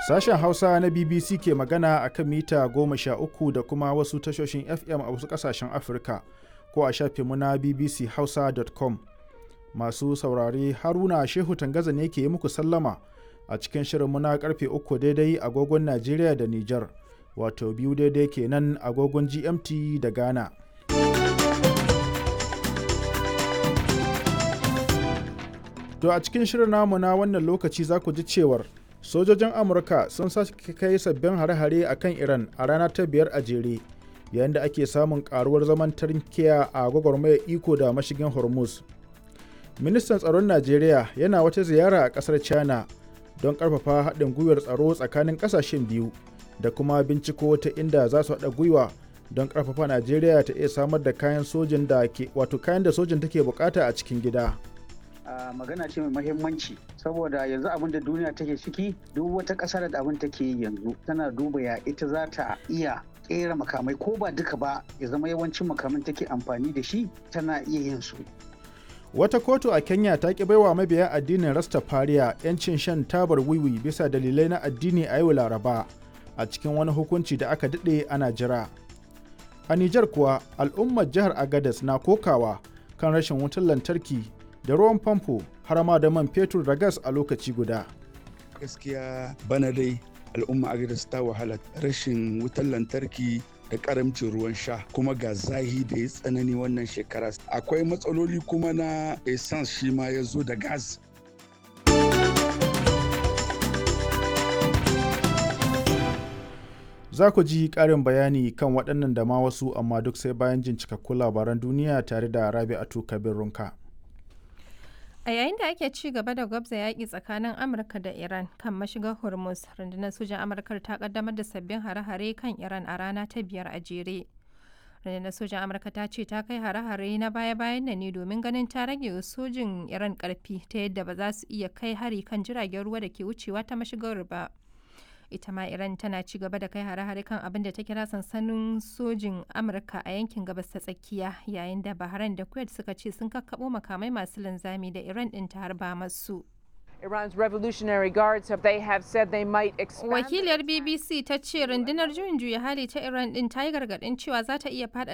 Sashen Hausa na BBC ke magana a kan mita goma sha uku da kuma wasu tashoshin FM a wasu ƙasashen Afirka ko a shafinmu na bbchausa.com. Masu saurare Haruna Shehu Tangaza ne ke yi muku sallama a cikin shirinmu na karfe uku daidai agogon Najeriya da Nijar, wato biyu daidai kenan agogon GMT da Ghana. To a cikin shirin namu na wannan lokaci za ku ji cewar sojojin Amurka sun sake kai sabbin hare-hare a kan Iran a rana ta biyar a jere yayin da ake samun karuwar zaman tarkiya a gwagwarmayar iko da mashigin Hormuz. Ministan tsaron Najeriya yana wata ziyara a ƙasar China don ƙarfafa haɗin gwiwar tsaro tsakanin ƙasashen biyu da kuma binciko ta inda za su haɗa gwiwa don ƙarfafa Najeriya ta iya samar da kayan sojin da ke wato kayan da sojin take bukata a cikin gida. Uh, magana ce mai mahimmanci saboda yanzu abin da duniya take ciki duk wata ƙasar da abin take yi yanzu tana duba ya ita za ta iya kera makamai ko ba duka ba ya zama yawancin makamin take amfani da shi tana iya yin su Wata kotu a Kenya ta ki baiwa mabiya addinin Rastafariya 'yancin shan tabar wiwi bisa dalilai na addini a yau Laraba a cikin wani hukunci da aka daɗe ana jira. A Nijar kuwa al'ummar jihar Agadez na kokawa kan rashin wutar lantarki da ruwan famfo har ma da man fetur da gas a lokaci guda. Gaskiya bana dai al'umma Agadez ta wahala rashin wutar lantarki da karamcin ruwan sha kuma ga zahi da ya tsanani wannan shekara akwai matsaloli kuma na essence shi ma ya zo da gas za ku ji ƙarin bayani kan waɗannan da ma wasu amma duk sai bayan jin cikakkun labaran duniya tare da rabi'atu kabir runka A yayin da ake ci gaba da gwabza yaƙi tsakanin Amurka da Iran kan mashigar Hormuz, rundunar sojan Amurka ta kaddamar da sabbin hare-hare kan Iran a rana ta biyar a jere. Rundunar sojan Amurka ta ce ta kai hare-hare na baya-bayan nan ne domin ganin ta rage sojin Iran ƙarfi ta yadda ba za su iya kai hari kan jiragen ruwa da ke wucewa ta mashigar ba. ita ma iran tana ci gaba da kai hare-hare kan abin da ta kira sansanin sojin amurka a yankin gabas ta tsakiya yayin da bahrain da kuwait suka ce sun kakkabo makamai masu linzami da iran din ta harba masu Iran's Revolutionary Guards have they have said they might expand Wakiliyar BBC ta ce rundunar juyin juya hali ta Iran din ta yi gargadin cewa za ta iya